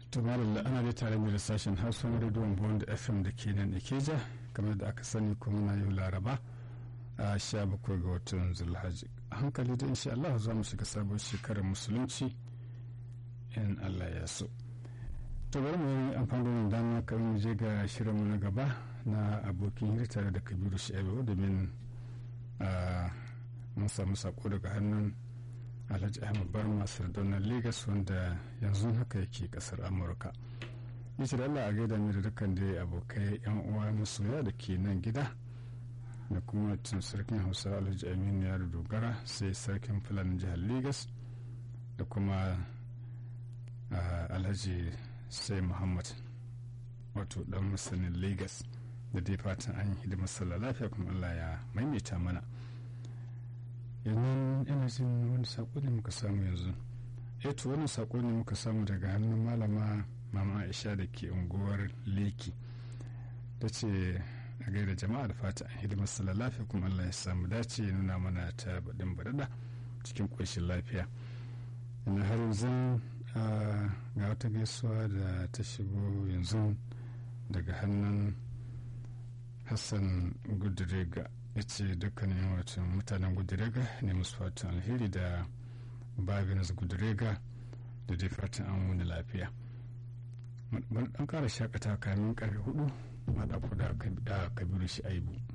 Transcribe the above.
to malalla ana dai tare da sashen hausa na rediyon bond fm da ke nan ikeja kamar da aka sani kuma na yau laraba a sha bakwai ga watan zulhaji a hankali da insha Allah za mu shiga sabon shekarar musulunci in Allah ya so to bari mu yi amfani da dama kan mu je ga shirinmu na gaba na abokin hira tare da kabiru sha'ibu domin mun samu sako daga hannun alhaji ahmad barma sardaunar lagos wanda yanzu haka yake kasar amurka yace da allah a gaida ni da dukkan da abokai yan uwa masoya da ke nan gida da kuma tun sarkin hausa alhaji aminu ya dogara sai sarkin fulani jihar lagos da kuma alhaji sai muhammad wato dan masanin lagos da dai fatan an yi hidimar sallah lafiya kuma allah ya maimaita mana yanzu ina jin wani sako ne muka samu yanzu eto wani sako ne muka samu daga hannun malama mama aisha da ke unguwar leki ta ce a gaida jama'a da fata an hidimar sallah lafiya kuma allah ya samu dace ya nuna mana ta baɗin baɗaɗa cikin ƙoshin lafiya yana har yanzu ga wata gaisuwa da ta shigo yanzu daga hannun hassan gudurega ya ce dukkanin watan mutanen gudurega ne musu fatan alheri da babinus gudurega da dai fatan an wani lafiya dan kara shakata kamin karfe hudu ma da kabiru shi aibu